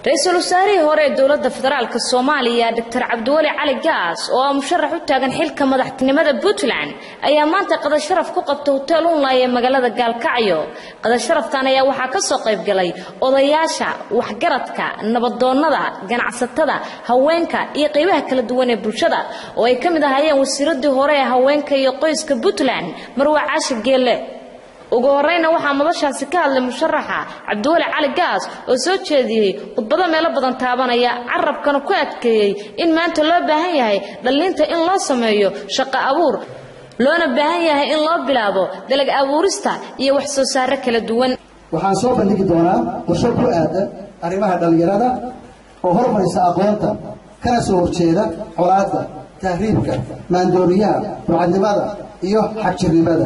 ra-iisul wasaarihii hore ee dowladda federaalk soomaaliya doctor cabdiweli cali gaas oo ah musharax u taagan xilka madaxtinimada puntland ayaa maanta qadasharaf ku qabta hoteel unlay ee magaalada gaalkacyo qadasharaftan ayaa waxaa ka soo qayb galay odayaasha waxgaradka nabadoonnada ganacsatada haweenka iyo qaybaha kala duwan ee bulshada oo ay ka mid ahaayeen wasiiradii hore ee haweenka iyo qoyska puntland marwa caashi geelle ugu horeyna waxaa madashaasi ka hadlay musharaxa cabdiweli cali gaas oo soo jeediyey khudbado meelo badan taabanaya carabkana ku adkeeyey in maanta loo baahan yahay dhalliinta in loo sameeyo shaqo abuur loona baahan yahay in loo bilaabo dalag abuurista iyo wax soo saaro kala duwan waxaan soo bandhigi doonaa qorsho ku aadan arrimaha dhallinyarada oo hormarisa aqoonta kana soo horjeeda colaadda tahriibka maandooriyaha burcadnimada iyo xagjirnimada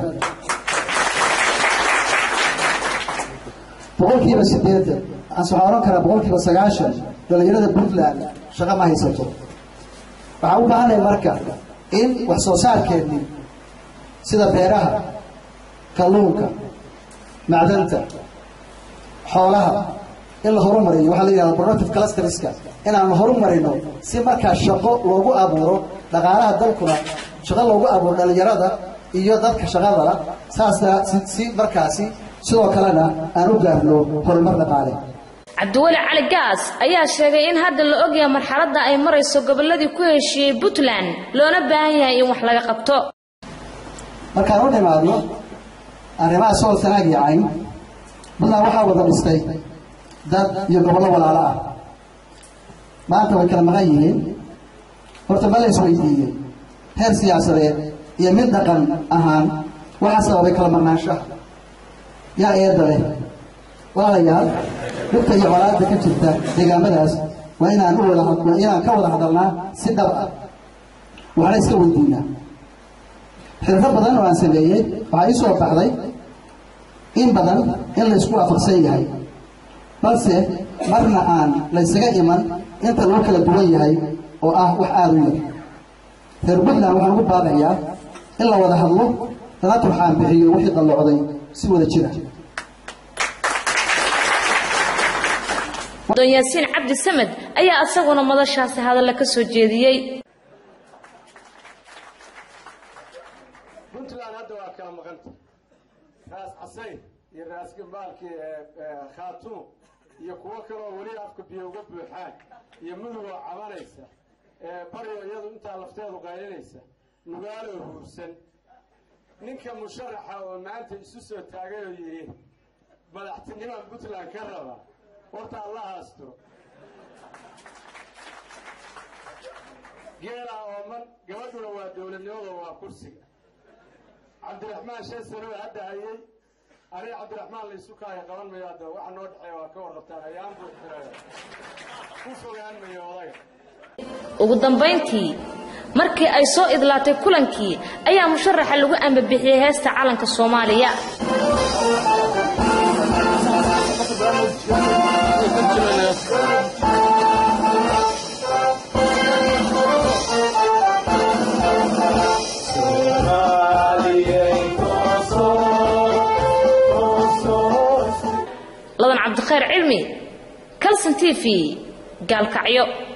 boqolkiiba siddeetan aanse waxaan odhan karaa boqolkiiba sagaashan dhallinyarada puntland shaqo ma haysato waxaan u baahanay marka in wax soo saarkeennii sida beeraha kalluunka macdanta xoolaha in la horumariyo waxaa la yidhahda productive clusterska inaan horumarino si markaa shaqo loogu abuuro dhaqaalaha dalkuna shaqo loogu abuuro dhallinyarada iyo dadka shaqadala saasna si markaasi sidoo kalena aan u gaarno horumar dhaqaale cabdiweli cali gaas ayaa sheegay in hadda la ogyahay marxaladda ay marayso gobolladii ku heshiiyey puntland loona baahan yahay in wax laga qabto markaan u dhimaadno arrimaha sool sanaag iyo cayn puntland waxaa wada dhistay dad iyo gobollo walaalo ah maanta way kala maqan yihiin horta ma la isweydiiyey heer siyaasadeed iyo mid dhaqan ahaan waxaa sababay kala maqnaanshaha yaa eedda leh walaalayaal dhibta iyo colaadda ka jirta deegaamadaas waa inaan u wada waa inaan ka wada hadalnaa si dhab ah waxna iska weydiinaa xirfo badan oo aan sameeyey waxaa ii soo baxday in badan in laysku waafaqsan yahay balse marna aan laysaga iman inta lagu kala duwan yahay oo ah wax aada u yar reer puntland waxaan ugu baaqayaa in la wada hadlo lana turxaan bixiyo wixii dallocday si wada jira don yaasiin cabdi samed ayaa isaguna madashaasi hadalla ka soo jeediyey puntland hadda waa kala maqanta raas casayn iyo raas gambaalkii khaatuum iyo kuwo kaloo weli afka biyo uga buuxaan iyo mudugoo cabanaysa baryo iyadu intaa lafteedu qaylinaysa nugaaloo huursan ninka musharaxa oo maanta isu soo taagay oo yidhi madaxtinimaan puntland ka raba horta alla haasturo geelaa ooman gabadhuna waa dowladnimada waa kursiga cabdiraxmaan shan sano hadda hayey aniga cabdiraxmaan laysu kaaya qaban mayo hadda waxa noo dhexeeya waa ka warrabtaan ayaan buu xiraya ku fogaan mayo odaga ugu dambayntii markii ay soo idlaatay kulankii ayaa musharaxa lagu ambabixiyey heesta calanka soomaaliya ladan cabdikhayr cilmi calson t v gaalkacyo